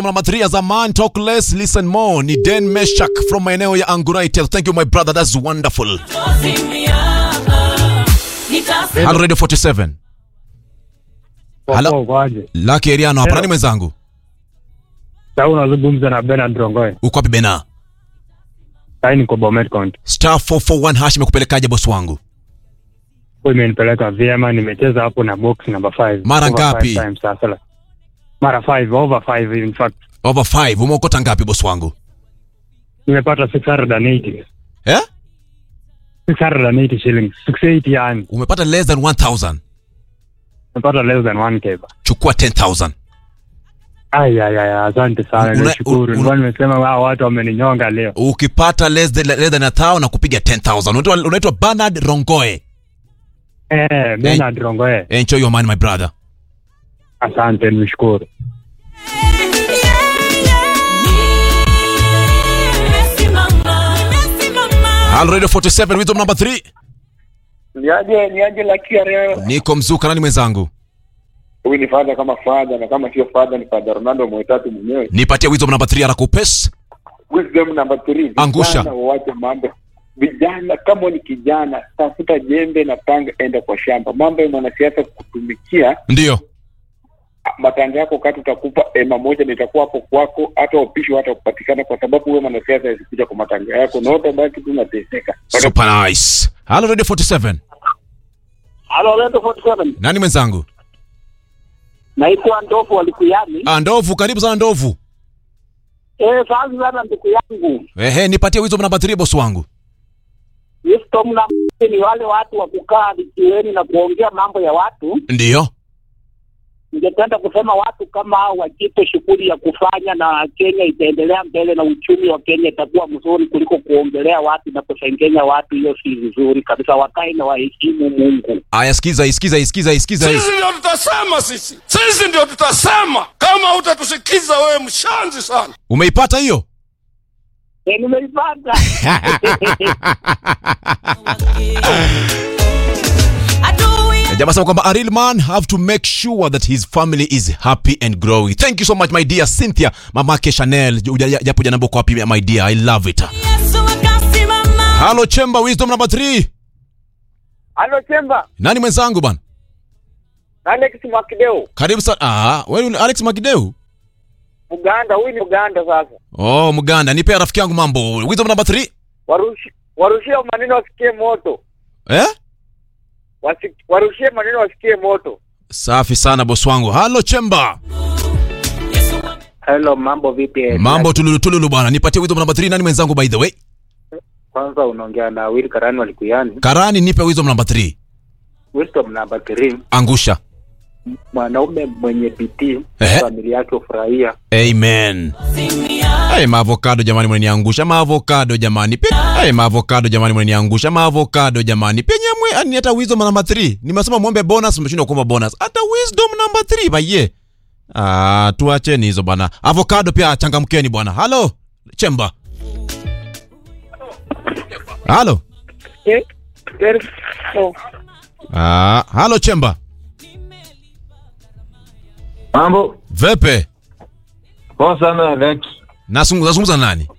Number three as a man talk less listen more ni Den Meshak from maeneo ya Anguraitel. Thank you my brother, that's wonderful. Hello Radio 47. Hello. Kwaje? Lucky Eriano hapa nani mwenzangu? Sasa unazungumza na Bernard Rongoe. Uko wapi Bena? Sasa niko Bomet County. Star 441 hash imekupelekaje boss wangu? Kwa imenipeleka vyema, nimecheza hapo na box number 5. Mara ngapi? Sasa. Mara 5 over 5 in fact. Over 5 umeokota ngapi boss wangu? Nimepata 680. Eh? 680 shillings. 680 yani. Umepata less than 1000. Nimepata less than 1k. ba. Chukua 10000. Ai ai ai, asante sana. Una- Nashukuru. una- Nilikuwa nimesema hao watu wameninyonga leo. Ukipata less than, less than a thou na kupiga 10000. Unaitwa unaitwa Bernard Rongoe. Eh, Bernard Rongoe. Enjoy your money my brother. Asante, nishukuru. Hello Radio 47 wisdom number 3. Niaje niaje la kia leo. Niko mzuka nani mwenzangu? Huyu ni fadha kama fadha na kama sio fadha ni fadha Ronaldo mwetatu mwenyewe. Nipatie wisdom number 3 haraka upesi. Wisdom number 3. Angusha. Waache mambo. Vijana kama ni kijana tafuta jembe na panga enda kwa shamba. Mambo ya mwanasiasa kutumikia Ndio. matanga yako kati utakupa ema moja na itakuwa hapo kwako, hata upishi hata kupatikana, kwa sababu wewe mwanasiasa asikuja kwa matanga yako na utabaki tu unateseka. Super nice. Hello Radio 47. Halo, Redo 47. Nani mwenzangu? Naitwa Ndovu Walikuyani. Ah, Ndovu, karibu sana Ndovu. Eh, sazi sana ndugu yangu. Ehe, nipatie wisdom number 3 boss wangu. Wisdom na ni wale watu wa kukaa vijiweni na kuongea mambo ya watu. Ndio. Ningependa kusema watu kama hao wajipe shughuli ya kufanya, na Kenya itaendelea mbele na uchumi wa Kenya itakuwa mzuri kuliko kuongelea watu na kusengenya watu. Hiyo si vizuri kabisa. Wakae na waheshimu Mungu. Aya, sikiza, isikiza, isikiza, isikiza. Sisi ndio tutasema, sisi sisi ndio tutasema. Kama hutatusikiza wewe, mshanzi sana. Umeipata hiyo? E, nimeipata Jamaa sema kwamba a real man have to make sure that his family is happy and growing. Thank you so much my dear Cynthia, mamake Chanel. Uja- Japo jana kwa wapi my dear. I love it. Hello Chemba, wisdom number 3. Halo Chemba, Nani mwenzangu bana? Alex Mwakideu, Karibu sana. Ah, wewe ni Alex Magideu? Uganda. Huyu ni Uganda sasa. Oh, Mganda. Nipe rafiki yangu mambo. Wisdom number 3. Warushi, warushie maneno wasikie moto. Eh? Wasi, warushie maneno wasikie moto. Safi sana boss wangu. Hello Chemba. Hello, mambo vipi? Mambo tululu tululu bwana. Nipatie wisdom number 3. Nani mwenzangu by the way? Kwanza unaongea na Will Karani Walikuyani. Karani nipe wisdom number 3. Wisdom number 3, Angusha. mwanaume mwenye bidii Ehe. familia yake hufurahia. Amen. Hey, maavocado jamani mnaniangusha maavocado jamani. Pe- Hey, maavocado jamani mnaniangusha maavocado jamani. Penye mwe ani hata wisdom number 3. Nimesema muombe bonus mmeshindwa kuomba bonus. Hata wisdom number 3 baye. Ah, tuacheni hizo bwana. Avocado pia changamkeni bwana. Halo, Chemba. Halo. Ah, halo Chemba. Mambo Vepe. poa sana Alex. Nasungu- Nazungumza na nani?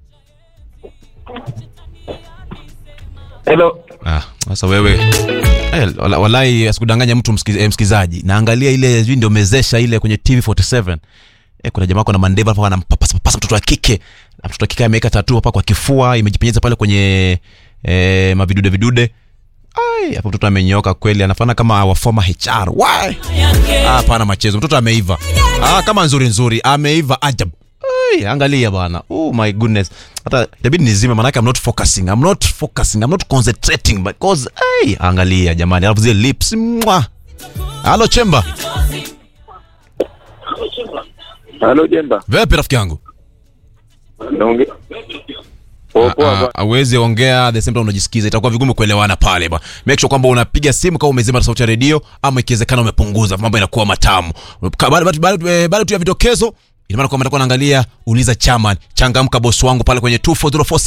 Hello. Ah, sasa wewe eh, wala- walai asikudanganya mtu msikiz, eh, msikizaji. Naangalia ile sijui ndio mezesha ile kwenye TV47. Eh, kuna jamaa kuna mandeva hapa anampapasa papasa mtoto wa kike. Na mtoto wa kike ameweka tattoo hapa kwa kifua, imejipenyeza pale kwenye eh, mavidude vidude. Ai, hapo mtoto amenyoka kweli, anafanana kama wa former HR. Why? Ah, hapana machezo. Mtoto ameiva. Ah, kama nzuri nzuri, ameiva ajabu. Ai, angalia bwana. Oh my goodness. Hata itabidi nizime maana I'm not focusing. I'm not focusing. I'm not concentrating because ai, angalia jamani. Alafu zile lips. Mwa. Halo Chemba. Halo Jemba, Vipi rafiki yangu? naongea poa poa. Ah, ah, Awezi ongea the same time unajisikiza, itakuwa vigumu kuelewana pale ba. Make sure kwamba unapiga simu kama umezima sauti ya redio ama ikiwezekana umepunguza, mambo inakuwa matamu. Ka- Baada baada- eh, baada tu ya vidokezo, ina maana kwamba nitakuwa naangalia uliza chairman, changamka boss wangu pale kwenye 24047